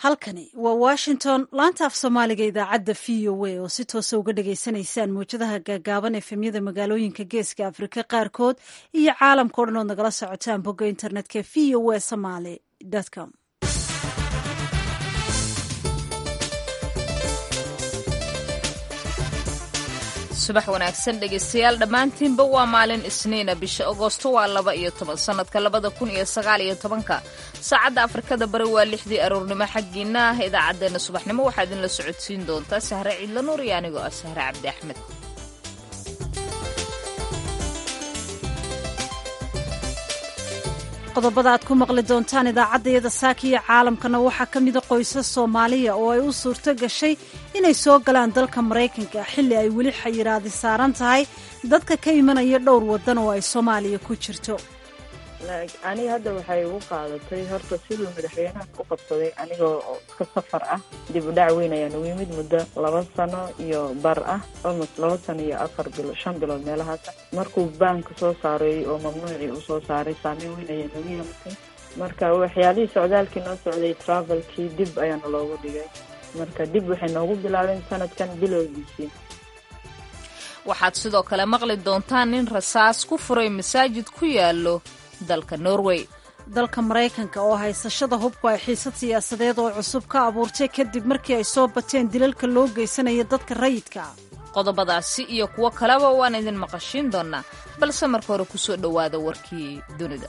halkani waa washington laanta af soomaaliga idaacadda v o a oo si toosa uga dhagaysanaysaan mawjadaha gaagaaban efemyada magaalooyinka geeska afrika qaarkood iyo caalamka o dhan ood nagala socotaan bogga internetka v o a somaly com subax wanaagsan dhegaystayaal dhammaantiinba waa maalin isniina bisha agoosto waa laba iyo toban sannadka labada kun iyo sagaal iyo tobanka saacadda afrikada bari waa lixdii aroornimo xaggiina ah idaacaddeenna subaxnimo waxaa idinla socodsiin doontaa sahre ciidla nuur iyo anigoo ah sahre cabdi axmed qodobada aad ku maqli doontaan idaacaddayada saaka iyo caalamkana waxaa ka mida qoysas soomaaliya oo ay u suurto gashay inay soo galaan dalka maraykanka xilli ay weli xayiraadi saaran tahay dadka ka imanaya dhowr waddan oo ay soomaaliya ku jirto aniga hadda waxay igu qaadatay horta siduu madaxweynaha u qabsaday anigoo iska safar ah dib u dhac weyn ayaan ugu yimid muddo laba sano iyo bar ah almost laba sano iyo afar bilo shan bilood meelahaasa markuu baanka soo saaray oo mamnuucii uu soo saaray saameyn weyn ayaa nagu yeelatay marka waxyaalihii socdaalkii noo socday travelkii dib ayaana loogu dhigay marka dib waxay noogu bilaabeen sanadkan bilowgiisii waxaad sidoo kale maqli doontaan nin rasaas ku furay masaajid ku yaallo dalka norway dalka maraykanka oo haysashada hubku ay xiisad siyaasadeed oo cusub ka abuurtay kadib markii ay soo bateen dilalka loo geysanaya dadka rayidka qodobadaasi iyo kuwo kaleba waan idin maqashiin doonnaa balse marka hore ku soo dhowaada warkii dunida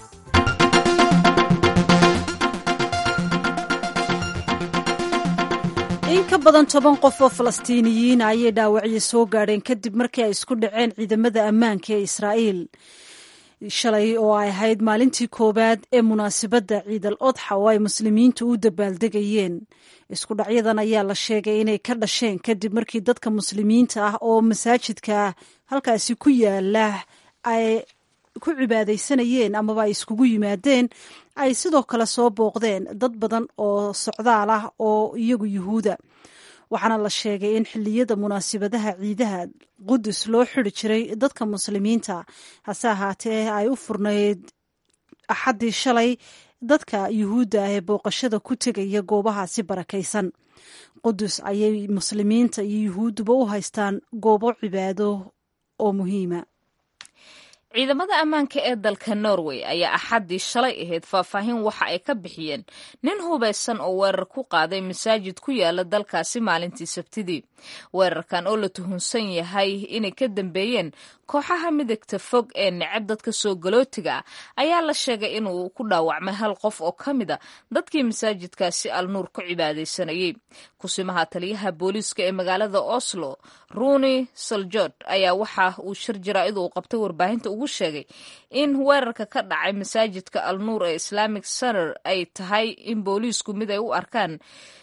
in ka badan toban qof oo falastiiniyiin ayay dhaawacyo soo gaadheen kadib markii ay isku dhaceen ciidamada ammaanka ee israa'iil shalay oo ay ahayd maalintii koowaad ee munaasabadda ciidal odxa oo ay muslimiintu u dabaaldegayeen isku dhacyadan ayaa la sheegay inay ka dhasheen kadib markii dadka muslimiinta ah oo masaajidka halkaasi ku yaala ay ku cibaadaysanayeen amaba ay iskugu yimaadeen ay sidoo kale soo booqdeen dad badan oo socdaal ah oo iyagu yuhuuda waxaana la sheegay in xilliyada munaasibadaha ciidaha qudus loo xidi jiray dadka muslimiinta hase ahaatee ay u furnayd axaddii shalay dadka yuhuudda ah ee booqashada ku tegaya goobahaasi barakaysan qudus ayay muslimiinta iyo yuhuudduba u haystaan goobo cibaado oo muhiima ciidamada ammaanka ee dalka norway ayaa axaddii shalay ahayd faahfaahin waxa ay ka bixiyeen nin hubaysan oo weerar ku qaaday masaajid ku yaala dalkaasi maalintii sabtidii weerarkan oo la tuhunsan yahay inay ka dambeeyeen kooxaha midigta fog ee necab dadka soo galootiga ah ayaa la sheegay inuu ku dhaawacmay hal qof oo ka mid a dadkii masaajidkaasi alnuur ku cibaadaysanayey kusimaha taliyaha booliiska ee magaalada oslo runi saljord ayaa waxa uu shir jaraa'id uu qabtay warbaahinta ugu sheegay in weerarka ka dhacay masaajidka alnuur ee islamic center ay tahay in booliisku mid ay u arkaan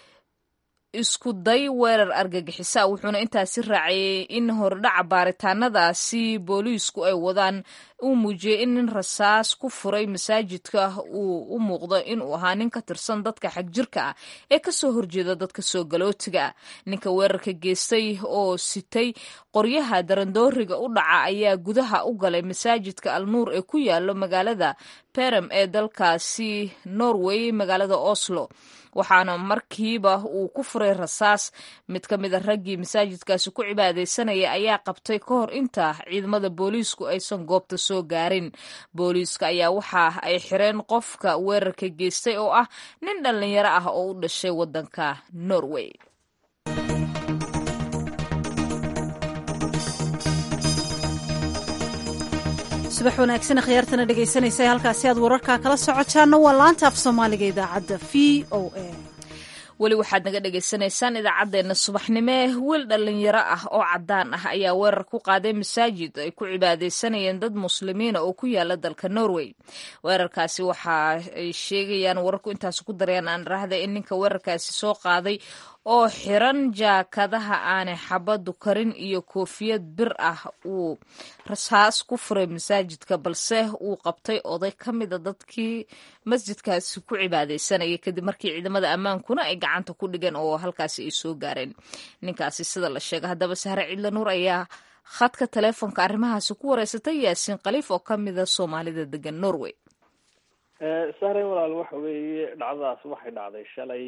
isku day weerar argagixisa wuxuuna intaasi raaciyey in hordhaca baaritaanadaasi booliisku ay wadaan uu muujiyey in nin rasaas ku furay masaajidka uu u muuqdo inuu ahaa nin ka tirsan dadka xagjirka ah ee kasoo horjeeda dadka soo galootiga ah ninka weerarka geystay oo sitay qoryaha darandooriga u dhaca ayaa gudaha u galay masaajidka alnuur ee ku yaalo magaalada berem ee dalkaasi norway magaalada oslo waxaana markiiba uu ku furay rasaas mid ka mid a raggii masaajidkaasi ku cibaadaysanaya ayaa qabtay ka hor inta ciidamada booliisku aysan goobta soo gaarin booliiska ayaa waxa ay xireen qofka weerarka geystay oo ah nin dhallinyaro ah oo u dhashay waddanka norway subax wanaagsan khiyaartana dhegaysanaysa halkaasi aad wararkaa kala socotaanna waa laanta af soomaaliga idaacadda v o a weli waxaad naga dhagaysanaysaan idaacaddeenna subaxnimo ee wiil dhallinyaro ah oo caddaan ah ayaa weerar ku qaaday masaajid ay ku cibaadaysanayeen dad muslimiina oo ku yaala dalka norway weerarkaasi waxa ay sheegayaan wararku intaas ku darayaan aan raahda in ninka weerarkaasi soo qaaday oo xiran jaakadaha aanay xabaddu karin iyo koofiyad bir ah uu rasaas ku furay masaajidka balse uu qabtay oday ka mida dadkii masjidkaasi ku cibaadaysanayay kadib markii ciidamada ammaankuna ay gacanta ku dhigeen oo halkaasi ay soo gaareen ninkaasi sida la sheega haddaba sahre cidla nuur ayaa khadka taleefonka arrimahaasi ku wareysatay yaasiin khaliif oo ka mida soomaalida degan norway sahre walaal waxa weeye dhacdadaas waxay dhacday shalay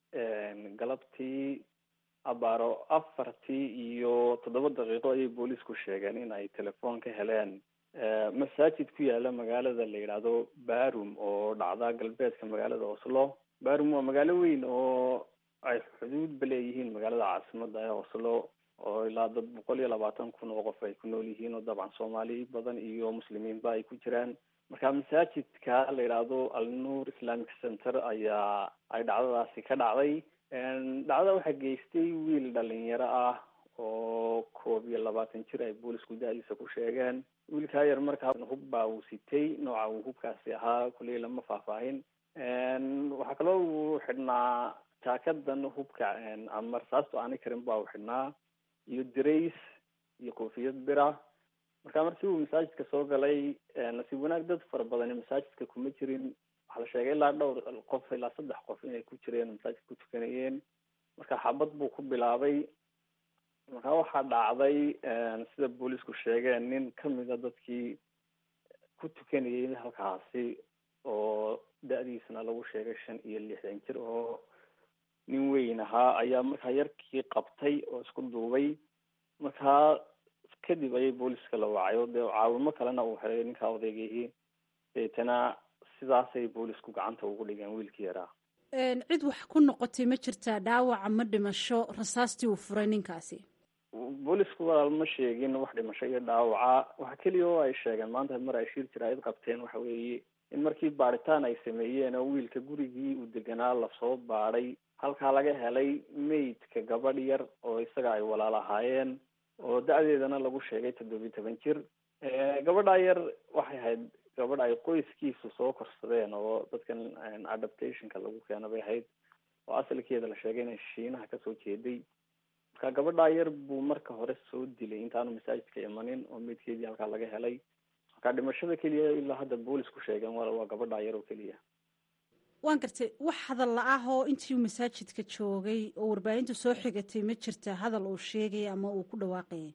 galabtii abaaro afartii iyo toddoba daqiiqo ayay boolisku sheegeen in ay telefoon ka heleen masaajid ku yaala magaalada la yidhaahdo barum oo dhacda galbeedka magaalada oslo barum waa magaalo weyn oo ay xuduudba leeyihiin magaalada caasimada ee oslo oo ilaa dad boqol iyo labaatan kun oo qof ay ku nool yihiin oo dabcan soomaali badan iyo muslimiinba ay ku jiraan marka masaajidka la yidhaahdo alnuur islamic center ayaa ay dhacdadaasi ka dhacday dhacdada waxaa geystay wiil dhalinyaro ah oo koob iyo labaatan jir ay boolisku da-diisa ku sheegeen wiilkaa yar markaa hub baa uu sitay nooca uu hubkaasi ahaa kuley lama faahfaahin waxaa kaloo uu xidhnaa jaakadan hubka ama rasaastu aanay karin baa uu xidhnaa iyo dirays iyo koofiyad bira marka markii uu masaajidka soo galay nasiib wanaag dad fara badani masaajidka kuma jirin waxaa la sheegay ilaa dhowr qof ilaa saddex qof inay ku jireen masaajidka ku tukanayeen marka xabad buu ku bilaabay marka waxaa dhacday sida boolisku sheegeen nin kamida dadkii ku tukanayay halkaasi oo da-diisana lagu sheegay shan iyo lixdan jir oo nin weyn ahaa ayaa markaa yarkii qabtay oo isku duubay markaa kadib ayay booliska la wacay oo dee caawimo kalena uu helay ninkaa odaygihii deetana sidaasay boolisku gacanta ugu dhigeen wiilkii yaraa cid wax ku noqotay ma jirtaa dhaawaca ma dhimasho rasaastii uu furay ninkaasi boolisku walaal ma sheegin wax dhimasho iyo dhaawaca waxa keliya oo ay sheegeen maanta mar ay shir jiraayad qabteen waxa weeye in markii baaritaan ay sameeyeen oo wiilka gurigii uu deganaa lasoo baadhay halkaa laga helay maydka gabadh yar oo isaga ay walaal ahaayeen oo da-deedana lagu sheegay toddobiyi toban jir gabadhaa yar waxay ahayd gabadh ay qoyskiisu soo korsadeen oo dadkan adaptationka lagu keena bay ahayd oo asalkeeda la sheegay inay shiinaha kasoo jeeday marka gabadhaa yar buu marka hore soo dilay intaanu masaajidka imanin oo meydkeedii halkaa laga helay marka dhimashada keliya ilaa hadda boolis ku sheegeen wal waa gabadhaa yar oo keliya waan gartay wax hadal la-ah oo intii uu masaajidka joogay oo warbaahinta soo xigatay ma jirta hadal uu sheegay ama uu ku dhawaaqayay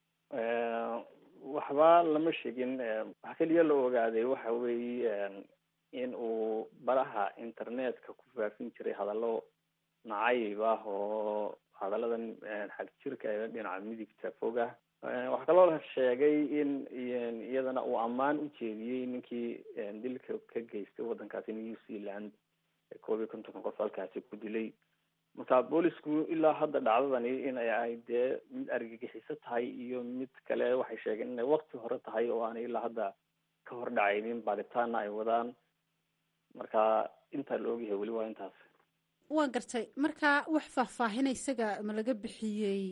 waxba lama sheegin waxa keliya la ogaaday waxa weeye in uu baraha internetka ku faafin jiray hadallo nacayb ah oo hadalladan xag jirka ee dhinaca midigta foga waxaa kaloo la sheegay in iyadana uu ammaan u jeediyey ninkii dilka ka geystay waddankaasi new zealand koob iyo kontonka qof halkaasi ku dilay marka boolisku ilaa hadda dhacdadani in ay dee mid argagixiso tahay iyo mid kale waxay sheegeen inay wakti hore tahay oo aanay ilaa hadda ka hor dhacaynin baaritaana ay wadaan marka intaa la ogyahay weli waa intaas waan gartay marka wax faahfaahina isaga ma laga bixiyey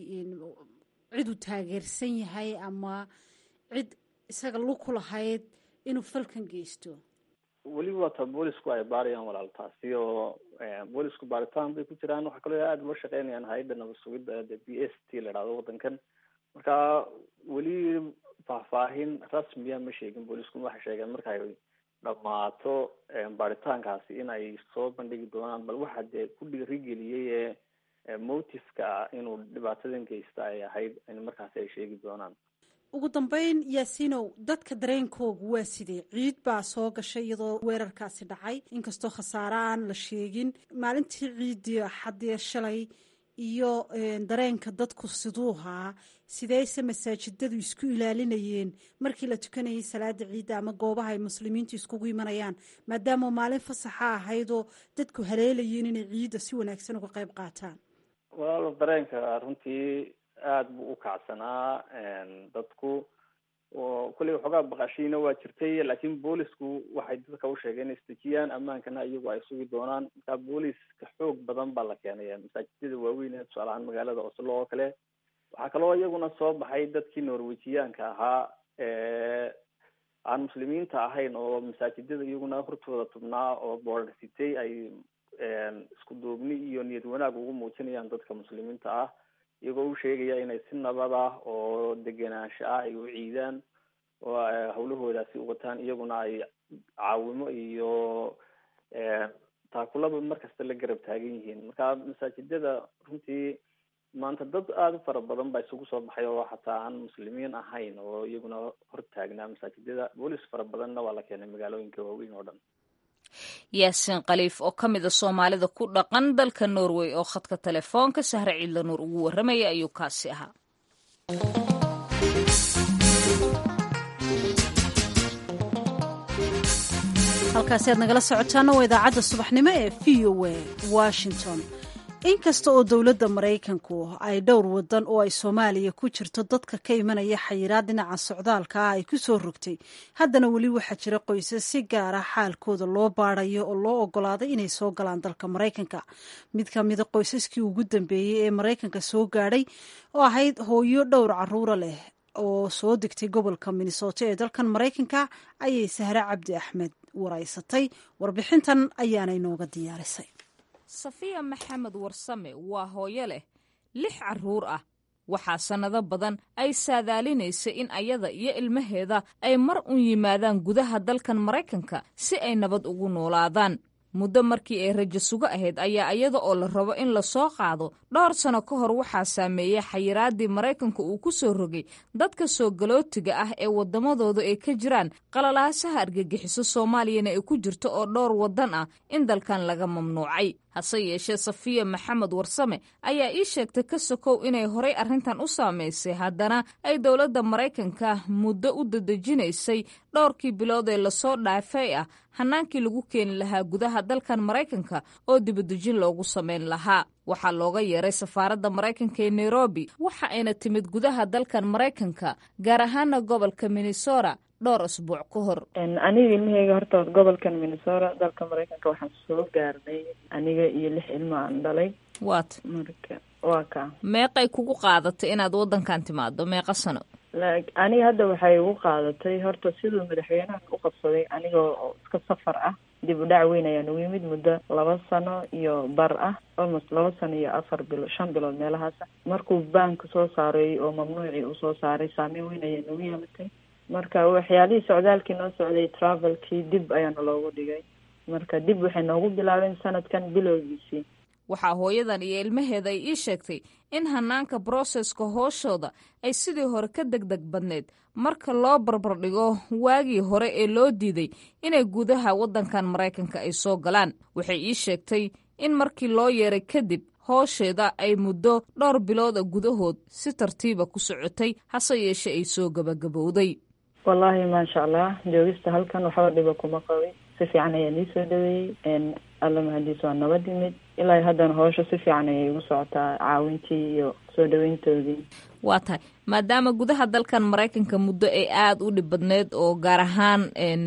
cid uu taageersan yahay ama cid isaga luku lahayd inuu falkan geysto weli waata boolisku ay baarayaan walaal taasi oo boolisku baaritaan bay ku jiraan waxaa kaloo aada ula shaqeynayaan hay-adda nabad sugidda de b s t la dhahdo waddankan marka weli faahfaahin rasmiya ma sheegin boolisku waxay sheegeen marka ay dhammaato baaritaankaasi in ay soo bandhigi doonaan bal waxa dee ku dhiirigeliyey ee motifka ah inuu dhibaatadan geysta ay ahayd in markaasi ay sheegi doonaan ugu dambeyn yaasiinow dadka dareenkoogu waa sidee ciid baa soo gashay iyadoo weerarkaasi dhacay inkastoo khasaare aan la sheegin maalintii ciiddii xadee shalay iyo dareenka dadku siduuhaa sideese masaajidadu isku ilaalinayeen markii la tukanayay salaada ciidda ama goobaha ay muslimiintu iskugu imanayaan maadaama maalin fasaxa ahaydoo dadku haleelayeen inay ciidda si wanaagsan uga qayb qaataan walaal dareenka runtii aada buu u kacsanaa dadku kulley waxoogaa baqashiina waa jirtay laakiin boolisku waxay dadka u sheegeen inay isdejiyaan ammaankana iyagu ay sugi doonaan marka booliska xoog badan baa la keenaya masaajidada waaweyn ee tusaale ahaan magaalada oslo oo kale waxaa kaloo iyaguna soo baxay dadkii norwejiyaanka ahaa aan muslimiinta ahayn oo masaajidada iyaguna hortooda tubnaa oo boorder sitay ay isku duubni iyo niyad wanaag ugu muujinayaan dadka muslimiinta ah iyagoo u sheegaya inay si nabad ah oo degenaansho ah ay u ciidaan oo hawlahoodaasi u wataan iyaguna ay caawimo iyo taakulaba markasta la garab taagan yihiin marka masaajidada runtii maanta dad aada u fara badan baa isugu soo baxay oo xataa aan muslimiin ahayn oo iyaguna hor taagnaa masaajidada boolis fara badanna waa la keenay magaalooyinka waaweyn oo dhan yaasiin khaliif oo ka mida soomaalida ku dhaqan dalka norway oo khadka telefoonka sahre ciidla nuur ugu warramaya ayuu kaasi ahaa halkaasi aad nagala socotaana waa idaacadda subaxnimo ee v o a washington inkasta oo dowladda maraykanku ay dhowr wadan oo ay soomaaliya ku jirto dadka ka imanaya xayiraad dhinaca socdaalka ah ay ku soo rogtay haddana weli waxaa jira qoysas si gaara xaalkooda loo baadayo oo loo ogolaaday inay soo galaan dalka maraykanka mid ka mida qoysaskii ugu dambeeyey ee maraykanka soo gaadhay oo ahayd hooyo dhowr caruura leh oo soo degtay gobolka minnesota ee dalkan maraykanka ayay sahre cabdi axmed waraysatay warbixintan ayaana inooga diyaarisay safiya maxamed warsame waa hooyo leh lix carruur ah waxaa sannado badan ay saadaalinaysay in ayada iyo ilmaheeda ay mar un yimaadaan gudaha dalkan maraykanka si ay nabad ugu noolaadaan muddo markii ay rajo sugo ahayd ayaa iyada oo la rabo in la soo qaado dhowr sano ka hor waxaa saameeyey xayiraaddii maraykanka uu ku soo rogay dadka soo galootiga ah ee waddamadooda ay ka jiraan qalalaasaha argagixiso soomaaliyana ay ku jirto oo dhowr waddan ah in dalkan laga mamnuucay hase yeeshee safiya maxamed warsame ayaa ii sheegtay ka sokow inay horay arrintan u saamaysay haddana ay dowladda maraykanka muddo u dadejinaysay dhowrkii bilood ee lasoo dhaafay ah hannaankii lagu keeni lahaa gudaha dalkan maraykanka oo dibadejin loogu samayn lahaa waxaa looga yeeray safaaradda maraykanka ee nairobi waxa ayna timid gudaha dalkan maraykanka gaar ahaana gobolka minnesota dhowr asbuuc ka hor aniga ilmaheyga horta gobolkan minnesota dalka maraykanka waxaan soo gaarnay aniga iyo lix ilmo aan dhalay waat marka waa ka meeqay kugu qaadatay inaad waddankan timaado meeqa sano aniga hadda waxay igu qaadatay horta siduu madaxweynahan u qabsaday aniga oo iska safar ah dib u dhac weyn ayaa nagu yimid muddo laba sano iyo bar ah almost laba sano iyo afar bilo shan bilood meelahaasa markuu baanka soo saaray oo mamnuucii uu soo saaray saameyn weyn ayaa nagu yeelatay marka waxyaalihii socdaalkii noo socday travelkii dib ayaana loogu dhigay marka dib waxay noogu bilaabeen sanadkan bilowgiisii waxaa hooyadan iyo ilmaheeda ay ii sheegtay in hanaanka broseska hooshooda ay sidii hore ka degdeg badneyd marka loo barbardhigo waagii hore ee loo diiday inay gudaha waddankan maraykanka ay soo galaan waxay ii sheegtay in markii loo yeeray kadib hoosheeda ay muddo dhowr bilooda gudahood si tartiiba ku socotay hase yeeshe ay soo gabagabowday wallaahi maasha allah joogista halkan waxba dhiba kuma qabin si fiican ayaa nii soo dhaweeyey alla mahadiis waa nabad yimid ilaa haddana howsha si fiican ayay igu socotaa caawintii iyo soo dhaweyntoodii waa tahay maadaama gudaha dalkan maraykanka muddo ay aada u dhib badneyd oo gaar ahaan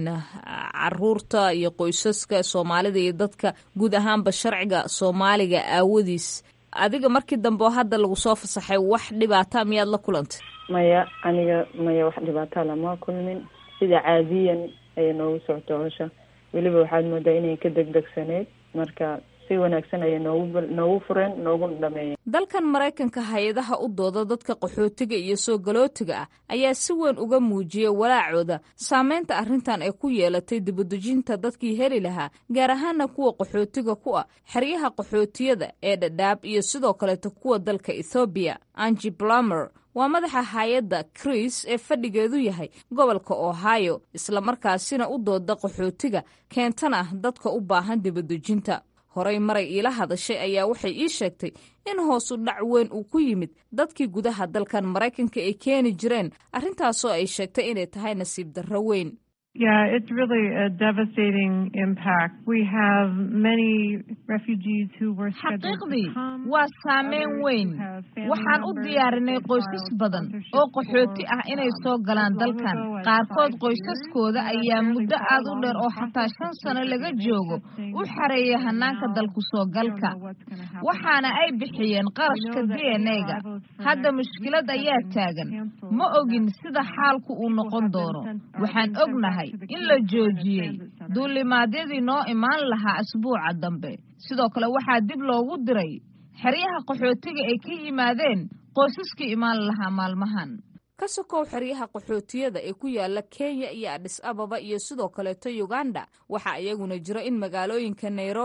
caruurta iyo qoysaska soomaalida iyo dadka guud ahaanba sharciga soomaaliga aawadiis adiga markii dambe oo hadda lagu soo fasaxay wax dhibaata miyaad la kulantay maya aniga maya wax dhibaata lama kulmin sida caadiyan ayay noogu socota howsha weliba waxaad moodaa inay ka degdegsaneyd marka si wanaagsan ayay noogu noogu fureen nooguna dhameeyeen dalkan maraykanka hay-adaha u dooda dadka qaxootiga iyo soo galootiga ah ayaa si weyn uga muujiyey walaacooda saameynta arrintan ay ku yeelatay dibadejinta dadkii heli lahaa gaar ahaana kuwa qaxootiga ku ah xeryaha qaxootiyada ee dhadhaab iyo sidoo kaleeto kuwa dalka ethoobiya angi blamer waa madaxa hay-adda chris ee fadhigeedu yahay gobolka ohio islamarkaasina u dooda qaxootiga keentana dadka u baahan dibadejinta horey maray iila hadashay ayaa waxay ii sheegtay in hoosu dhac weyn uu ku yimid dadkii gudaha dalkan maraykanka ay keeni jireen arrintaasoo ay sheegtay inay tahay nasiib darro weyn Yeah, it's really a devastating impact. We have many refugees who were xaqiiqdii waa saameyn weyn waxaan u diyaarinay qoysas badan oo qaxooti ah inay soo galaan dalkan qaarkood qoysaskooda ayaa muddo aad u dheer oo xataa shan sano laga joogo u xareeyay hanaanka dalku soo galka waxaana ay bixiyeen qarashka d n a-ga hadda mushkilad ayaa taagan ma ogin sida xaalku uu noqon doono waxaan ognahay in la joojiyey duulimaadyadii noo imaan lahaa asbuuca dambe sidoo kale waxaa dib loogu diray xeryaha qaxootiga ay ka yimaadeen qoysaskii imaan lahaa maalmahan ka sokow xeryaha qaxootiyada ee ku yaala kenya iyo adhis ababa iyo sidoo kaleeto uganda waxaa iyaguna jira in magaalooyinka nairobi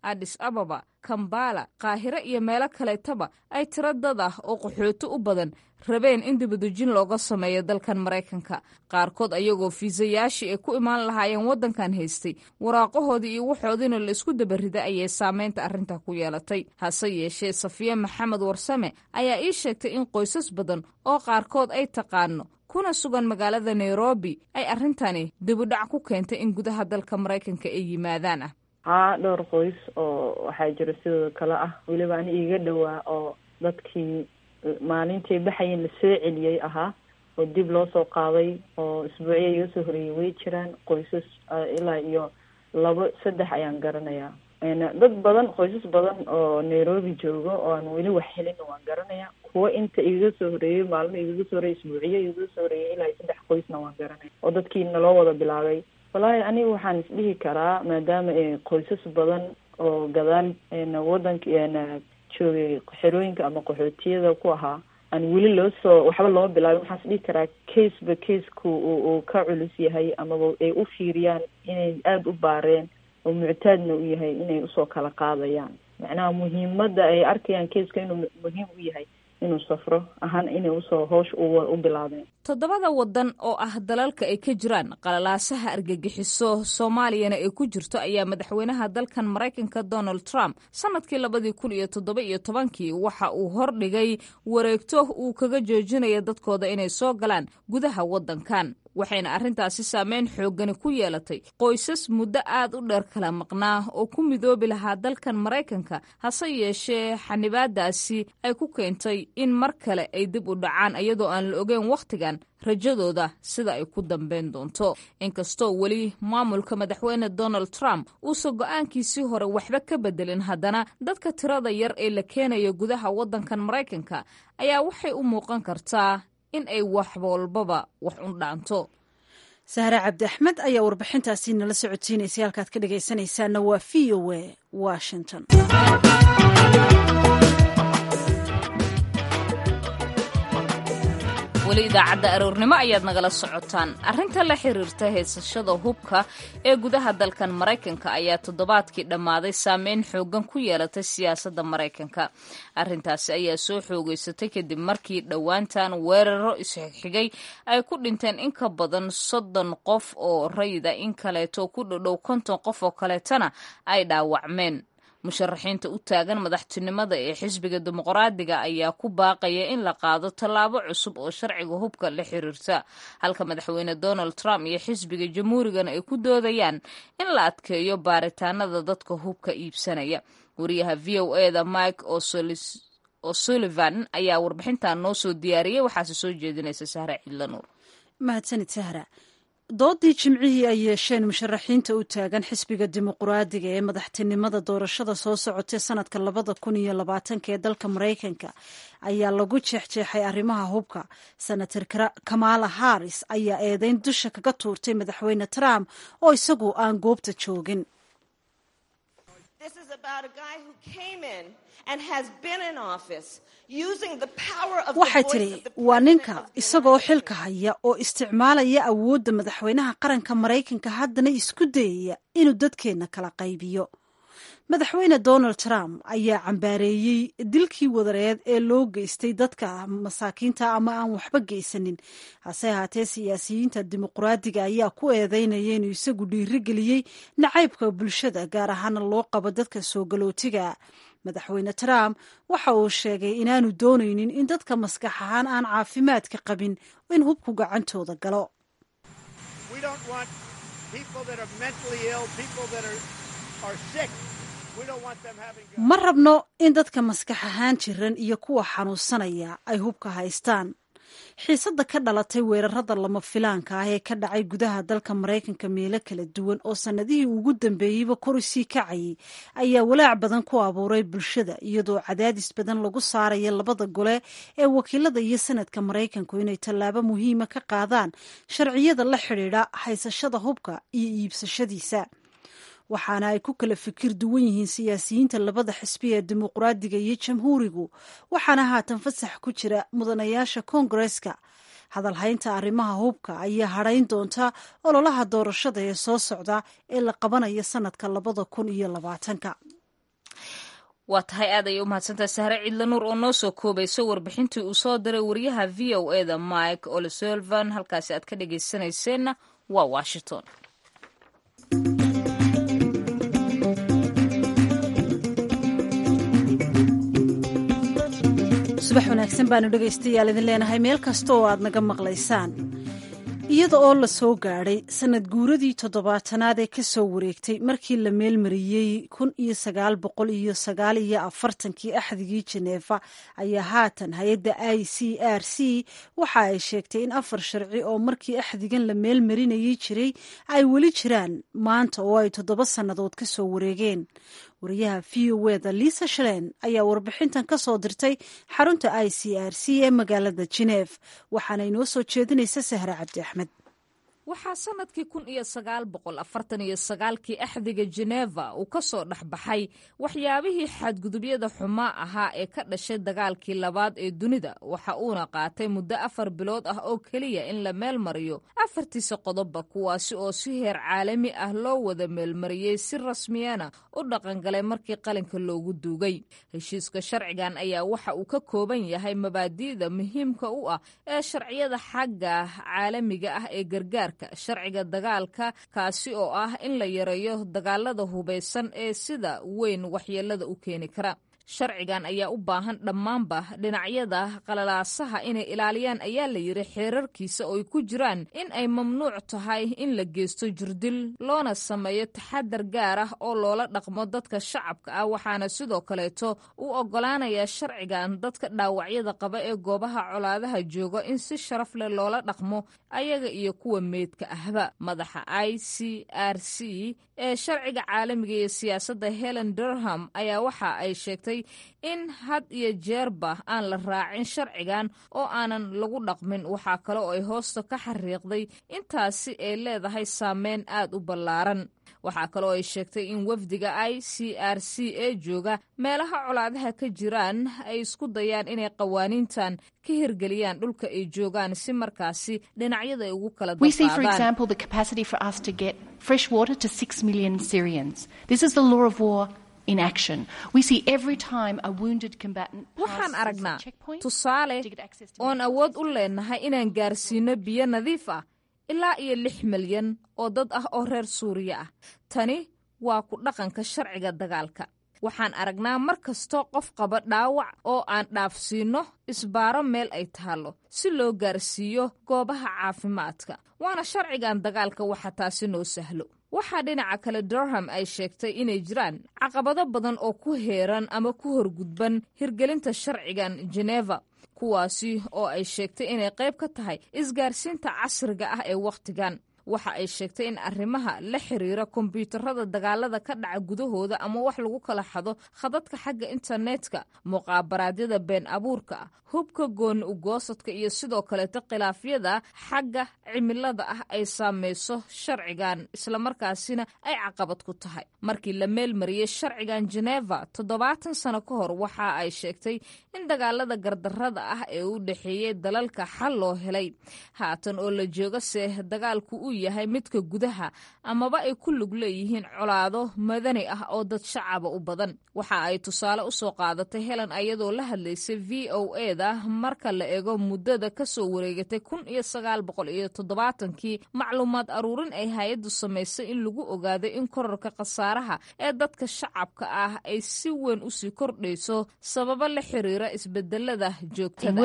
adis ababa kambala qaahire iyo meelo kaleetaba ay tiro dad ah oo qaxooti u badan rabeen in dibadejin looga sameeyo dalkan maraykanka qaarkood ayagoo fiisayaashii ay ku imaan lahaayeen waddankan haystay waraaqahoodii iyo waxoodiina la isku dabarida ayay saameynta arrintaa ku yeelatay hase yeeshee safiye maxamed warsame ayaa ii sheegtay in qoysas badan oo qaarkood ay taqaano kuna sugan magaalada nairobi ay arrintani dibudhac ku keentay in gudaha dalka maraykanka ay yimaadaan ah haa dhowr qoys oo waxaa jira sidoo kale ah weliba ani iiga dhowaa oo dadkii maalintii baxayeen la soo celiyey ahaa oo dib loo soo qaaday oo isbuucya iga soo horeeyey way jiraan qoysas ilaa iyo labo saddex ayaan garanayaa dad badan qoysas badan oo nairobi joogo oo aan weli wax helin waan garanaya kuwo inta igaga soo horeeyey maalmo igaga soo horeeyey isbuuciyo igaga soo horeeyey ilaa iyo saddex qoysna waan garanaya oo dadkii naloo wada bilaabay wallaahi aniga waxaan isdhihi karaa maadaama qoysas badan oo gadaal wadanka joogay xerooyinka ama qaxootiyada ku ahaa aan weli loo soo waxba looma bilaabin waxaan isdhihi karaa case ba casku uu ka culus yahay amaba ay u fiiriyaan inay aada u baareen oo muctaadna u yahay inay usoo kala qaadayaan macnaha muhiimadda ay arkayaan caseka inuu muhiim u yahay inuu safro ahaan inay usoo hoosh u bilaabeen toddobada waddan oo ah dalalka ay ka jiraan qalalaasaha argagixiso soomaaliyana ay ku jirto ayaa madaxweynaha dalkan maraykanka donald trump sanadkii labadii kun iyo toddoba iyo tobankii waxa uu hordhigay wareegto uu kaga joojinaya dadkooda inay soo galaan gudaha waddankan waxayna arrintaasi saameyn xooggani ku yeelatay qoysas muddo aad u dheer kala maqnaa oo ku midoobi lahaa dalkan maraykanka hase yeeshee xanibaadaasi ay ku keentay in mar kale ay dib u dhacaan iyadoo aan la ogeyn wakhtigan rajadooda sida ay ku dambeyn doonto inkastoo weli maamulka madaxweyne donald trump uusan go-aankiisii hore waxba ka bedelin haddana dadka tirada yar ee la keenayo gudaha waddankan maraykanka ayaa waxay u muuqan kartaa in ay wax walbaba wax un dhaanto sahre cabdi axmed ayaa warbixintaasi nala socodsiinaysay halkaad ka dhegaysanaysaana waa v o a washington weli idaacadda aroornimo ayaad nagala socotaan arrinta la xiriirta haysashada hubka ee gudaha dalkan maraykanka ayaa toddobaadkii dhammaaday saameyn xoogan ku yeelatay siyaasadda maraykanka arrintaasi ayaa soo xoogeysatay kadib markii dhowaantan weeraro isxigxigay ay ku dhinteen in ka badan soddon qof oo rayida in kaleeto ku dhodhow konton qof oo kaleetana ay dhaawacmeen musharaxiinta u taagan madaxtinimada ee xisbiga dimuqraadiga ayaa ku baaqaya in la qaado tallaabo cusub oo sharciga hubka la xiriirta halka madaxweyne donald trump iyo xisbiga jamhuurigana ay ku doodayaan in la adkeeyo baaritaanada dadka hubka iibsanaya wariyaha v o e da mike o'sullivan ayaa warbixintan noo soo diyaariyey waxaase soo jeedinaysa sahra cidlanuur mahadsanid sahra doodii jimcihii ay yeesheen musharaxiinta u taagan xisbiga dimuqraadiga ee madaxtinimada doorashada soo socotay sanadka labada kun iyo labaatanka ee dalka maraykanka ayaa lagu jeexjeexay arrimaha hubka senator kamala harris ayaa eedeyn dusha kaga tuurtay madaxweyne trump oo isagu aan goobta joogin waxay tidhi waa ninka isagoo xilka haya oo isticmaalaya awoodda madaxweynaha qaranka maraykanka haddana isku dayaya inuu dadkeenna kala qaybiyo madaxweyne donald trump ayaa cambaareeyey dilkii wadareed ee loo geystay dadka masaakiinta ama aan waxba geysanin hase ahaatee siyaasiyiinta dimuqraadiga ayaa ku eedeynaya inuu isagu dhiirigeliyey nacaybka bulshada gaar ahaana loo qabo dadka soo galootiga madaxweyne trump waxa uu sheegay inaanu doonaynin in dadka maskax ahaan aan caafimaadka qabin in hubku gacantooda galo ma rabno in dadka maskax ahaan jiran iyo kuwa xanuunsanaya ay hubka haystaan xiisadda ka dhalatay weerarada lama filaanka ah ee ka dhacay gudaha dalka maraykanka meelo kala duwan oo sannadihii ugu dambeeyeyba kor usii kacayay ayaa walaac badan ku abuuray bulshada iyadoo cadaadis badan lagu saaraya labada gole ee wakiilada iyo sanadka maraykanku inay tallaabo muhiima ka qaadaan sharciyada la xidhiidha haysashada hubka iyo iibsashadiisa waxaana ay ku kala fikir duwan yihiin siyaasiyiinta labada xisbi ee dimuqraadiga iyo jamhuurigu waxaana haatan fasax ku jira mudanayaasha koongareska hadalhaynta arrimaha hubka ayaa hadhayn doonta ololaha doorashada ee soo socda ee la qabanayo sanadka labada kun iyo labaatanka waa tahay aad ayay u mahadsantahay sahre cidla nuur oo noo soo koobayso warbixintii uu soo diray wariyaha v o eda mike olesolvan halkaasi aad ka dhagaysanayseena waa washington subax wanaagsan baanu dhegaystayaal idin leenahay meel kasta oo aad naga maqlaysaan iyada oo la soo gaadhay sanad guuradii toddobaatanaad ee ka soo wareegtay markii la meelmariyey kun iyo sagaal boqol iyo sagaal iyo afartankii axdigii jeneefa ayaa haatan hay-adda i c r c waxa ay sheegtay in afar sharci oo markii axdigan la meelmarinayay jiray ay weli jiraan maanta oo ay toddoba sannadood ka soo wareegeen wariyaha v o eda liisa shaleen ayaa warbixintan ka soo dirtay xarunta i c r c ee magaalada geneef waxaana inoo soo jeedinaysa sahre cabdi axmed waxaa sanadkii kun iyo sagaal boqol afartan iyo sagaalkii axdiga jeneva uu ka soo dhexbaxay waxyaabihii xadgudubyada xumaa ahaa ee ka dhashay dagaalkii labaad ee dunida waxa uuna qaatay muddo afar bilood ah oo keliya in la meel mariyo afartiisa qodobba kuwaasi oo si heer caalami ah loo wada meelmariyey si rasmiyana u dhaqangalay markii qalinka loogu duugay heshiiska sharcigan ayaa waxa uu ka kooban yahay mabaadi'da muhiimka u ah ee sharciyada xagga caalamiga ah ee gargaar sharciga dagaalka kaasi oo ah in la yareeyo dagaalada hubaysan ee sida weyn waxyeelada u keeni kara sharcigan ayaa u baahan dhammaanba dhinacyada qalalaasaha inay ilaaliyaan ayaa la yidhi xeerarkiisa oo ay ku jiraan in ay mamnuuc tahay in la geysto jirdil loona sameeyo taxadar gaar ah oo loola dhaqmo dadka shacabka ah waxaana sidoo kaleeto u oggolaanayaa sharcigan dadka dhaawacyada qaba ee goobaha colaadaha jooga in si sharaf leh loola dhaqmo ayaga iyo kuwa meydka ahba madaxa i c r c ee sharciga caalamiga iyo siyaasadda helen durham ayaa waxa ay sheegtay in had iyo jeerba aan la raacin sharcigan oo aanan lagu dhaqmin waxaa kale oo ay hoosta ka xariiqday intaasi ay leedahay saameyn aad u ballaaran waxaa kaloo ay sheegtay in wafdiga i c r c ee jooga meelaha colaadaha ka jiraan ay isku dayaan inay qawaaniintan ka hirgeliyaan dhulka ay joogaan si markaasi dhinacyada ay ugu kala waxaan aragnaa tusaale oon awood u leenahay inaan gaarsiino biyo nadiif ah ilaa iyo lix milyan oo dad ah oo reer suuriya ah tani waa ku dhaqanka sharciga dagaalka waxaan aragnaa mar kastoo qof qaba dhaawac oo aan dhaafsiinno isbaaro meel ay taallo si loo gaarsiiyo goobaha caafimaadka waana sharcigan dagaalka waxa taasi noo sahlo waxaa dhinaca kale durham ay sheegtay inay jiraan caqabado badan oo ku heeran ama ku horgudban hirgelinta sharcigan jeneva kuwaasi oo ay sheegtay inay qayb ka tahay isgaarsiinta casriga ah ee wakhtigan waxa ay sheegtay in arrimaha la xiriira kombyuutarada dagaalada ka dhaca gudahooda ama wax lagu kala xado khadadka xagga internetka muqaabaraadyada been abuurka ah hubka gooni ugoosadka iyo sidoo kaleeto khilaafyada xagga cimilada ah ay saamayso sharcigan islamarkaasina ay caqabad ku tahay markii la meelmariyey sharcigan jeneva toddobaatan sano ka hor waxa ay sheegtay in dagaalada gardarada ah ee u dhexeeyey dalalka xal loo helay haatan oo la joogase dagaalku uu yahay midka gudaha amaba ay ku lug leeyihiin colaado madani ah oo dad shacaba u badan waxa ay tusaale u soo qaadatay helen ayadoo la hadlaysay v o e da marka la eego muddada ka soo wareegatay kun iyo sagaal boqol iyo toddobaatankii macluumaad aruurin ay hay-addu samaysay in lagu ogaaday in korarka khasaaraha ee dadka shacabka ah ay si weyn usii kordhayso sababo la xiriira isbedelada joogtada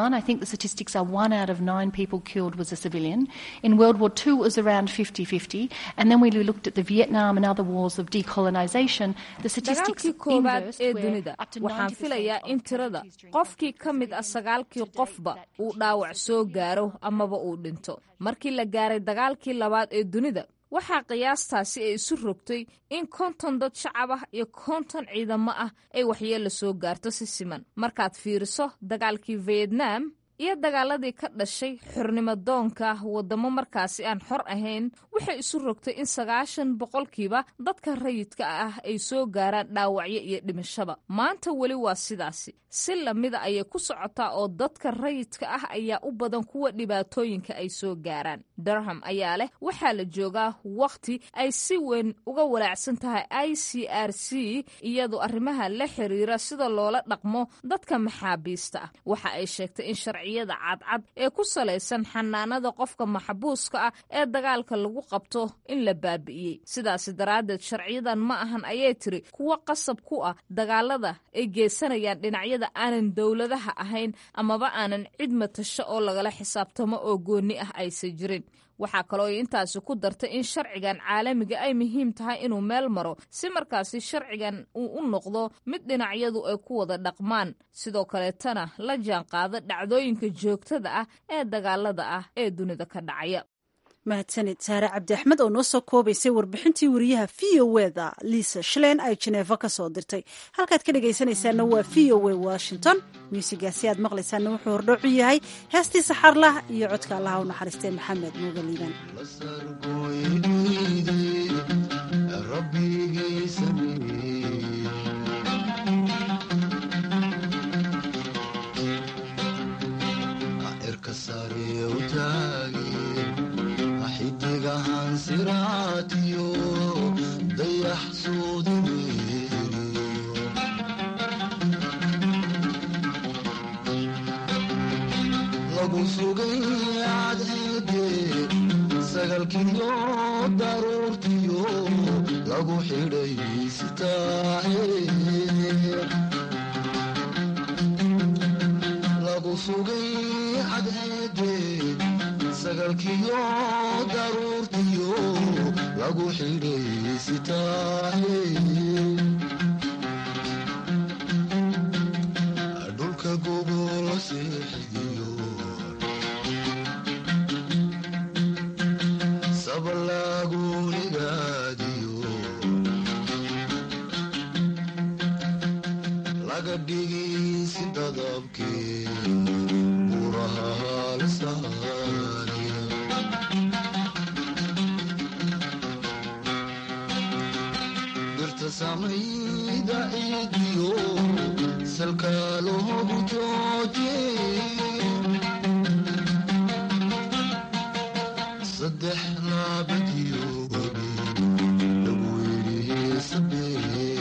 II was around 50-50, and then when we looked at the Vietnam and other wars of decolonisation, the statistics dagaalkii koowaad inversed ee where dunida up to waxaan 90% filayaa of in tirada casualties during qofkii ka mid ah sagaalkii qofba uu dhaawac soo gaaro amaba uu dhinto markii la gaaray dagaalkii labaad ee dunida waxaa qiyaastaasi ay isu rogtay in konton dad shacab ah iyo konton ciidamo ah ay waxyeella soo gaarto si siman markaad fiiriso dagaalkii vietnam iyo dagaaladii ka dhashay xornimo doonka waddamo markaasi aan xor ahayn waxay isu rogtay in sagaashan boqolkiiba dadka rayidka ah ay soo gaaraan dhaawacyo iyo dhimashaba maanta weli waa sidaasi si lamida ayay ku socotaa oo dadka rayidka ah ayaa u badan kuwa dhibaatooyinka ay soo gaaraan durham ayaa leh waxaa la joogaa wakhti ay si weyn uga walaacsan tahay i c r c iyadoo arrimaha la xiriira sida loola dhaqmo dadka maxaabiista ah waxa ay sheegtay in sharciyada cadcad ee ku salaysan xanaanada qofka maxbuuska ah ee dagaalka lagu qabto in la baabi'iyey sidaasi daraaddeed sharciyadan ma ahan ayay tiri kuwo qasab ku ah dagaalada ay geysanayaan dhinacyada aanan dowladaha ahayn amaba aanan cid matasho oo lagala xisaabtamo oo goonni ah aysan jirin waxaa kaloo ay intaasi ku dartay in sharcigan caalamiga ay muhiim tahay inuu meel maro si markaasi sharcigan uu u noqdo mid dhinacyadu ay ku wada dhaqmaan sidoo kaleetana la jaan qaado dhacdooyinka joogtada ah ee dagaalada ah ee dunida ka dhacaya mahadsanid saare cabdi axmed oo noo soo koobaysay warbixintii wariyaha v o eda liisa shalein ay jeneefa ka soo dirtay halkaad ka dhegaysanaysaana waa v o e washington muusigaasi aad maqlaysaana wuxuu hordhoocu yahay heestii saxarlah iyo codka allaha u naxariistay maxamed muuga liiban xidigahan siraatiyo dayax suudineeriyo lagu sugay cadceede sagalkiyo daruurtiyo lagu xidhay sitaahe lagu sugay cadceede sagalkiyo daruurtiyo lagu xidhay sitaahe dhulka gogol seexdiyo sabalagu higaadiyo laga dhigi si dadabkee buraha halsaaniya dirta samayda ciidiyo salka loogu jooje saddex laabadiyo gobi lagu yidhi sabee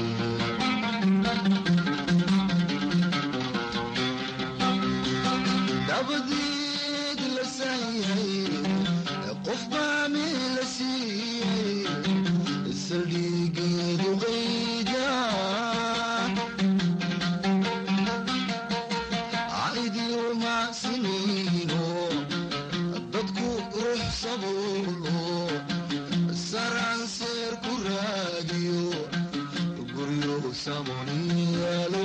dabadeed la saayay qof baa meel la siiyey saldhigeedu qayda caydiyo macsinayno dadku ruux sabuulo saranseer ku raadiyo guryo samoniyaalo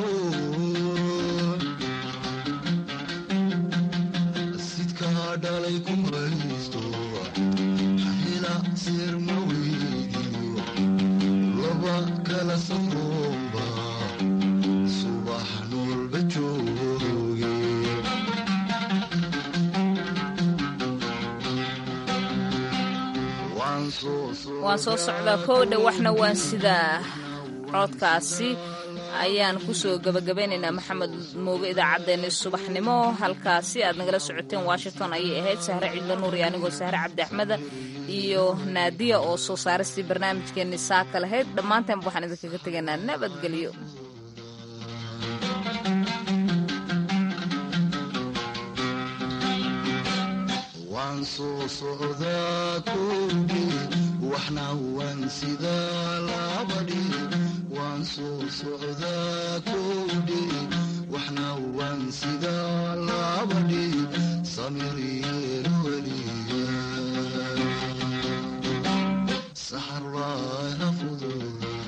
sidkaa dhalay ku haysto hela seer ma weydiyo laba kala safroomba subax noolba jooge waan soo waan soo socdaa kowdha waxna waan sidaa codkaasi ayaan kusoo gabagabeynaynaa maxamed mooge idaacaddeenni subaxnimo halkaasi aad nagala socoteen washington ayay ahayd sahre cidlo nuur iyo anigoo sahre cabdi axmeda iyo naadiya oo soo saaristii barnaamijkeenni saaka lahayd dhammaanteen waxaan idinkaga tegaynaa nabadgelyo waan soo socdaa kowdhi waxna waan sidaa labadhi waan soo socdaa kowdhi waxna waan sidaa labadhi samir yeelo weliga saxar waa fudud